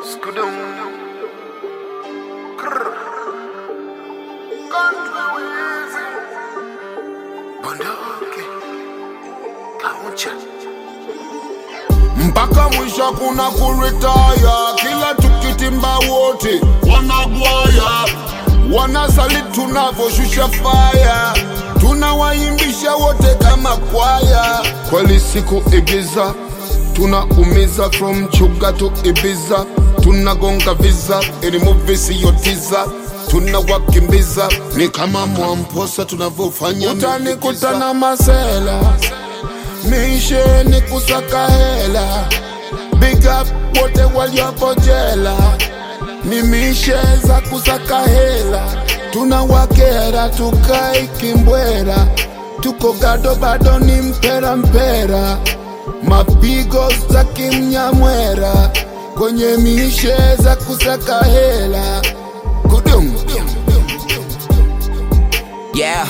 Skudum. Krr. Country Wheezy. Bunduki. Kauncha. mpaka mwisho kuna kuritaya, kila tukitimba wote wanagwaya, wanasali tunavoshusha faya, tunawaimbisha wote kama kwaya. Kweli siku Ibiza tunaumiza from Chuga to Ibiza, tunagonga visa ili movie siyotiza tunawakimbiza ni kama Mwamposa tunavyofanya utanikutana masela mishe ni kusaka hela big up wote waliopo jela ni mishe za kusaka hela tunawakera tukai kimbwera tuko gado bado ni mpera mpera mapigo za kimnyamwera kwenye mishe za kusaka hela kudum Yeah.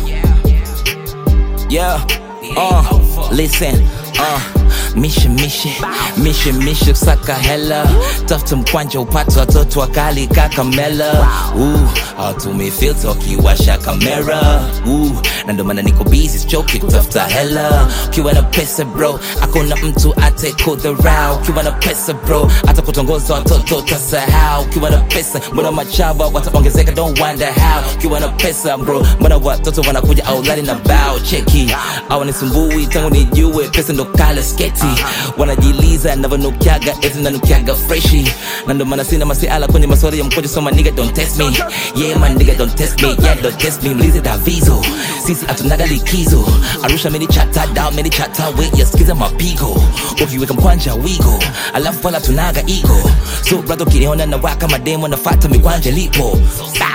Yeah. Uh, listen. Uh, mishe mishe mishe mishe saka hela tafuta mkwanja upate watoto wakali kakamela uh, atumie filter ukiwasha kamera uh, na ndo maana niko busy sichoki kutafuta hela ukiwa na pesa bro akuna mtu atekudharau ukiwa na pesa bro hata kutongoza watoto utasahau ukiwa na pesa mbona machaba wataongezeka don't wonder how ukiwa na pesa bro mbona watoto wanakuja aulani na bao cheki awanisumbui tangu nijue pesa ndo kale sketi wanajiliza navyonukiaga eti nanukiaga freshi na ndo maana sina masiala kwenye maswali ya mkojo so my nigga don't test me yeah my nigga don't test me yeah don't test me mlize davizo sisi hatunaga likizo arusha meni chata down meni chata we yasikiza mapigo ukiweka mkwanja wigo alafu wala tunaga ego so brother ukiniona na waka mademo nafata mikwanja lipo Sa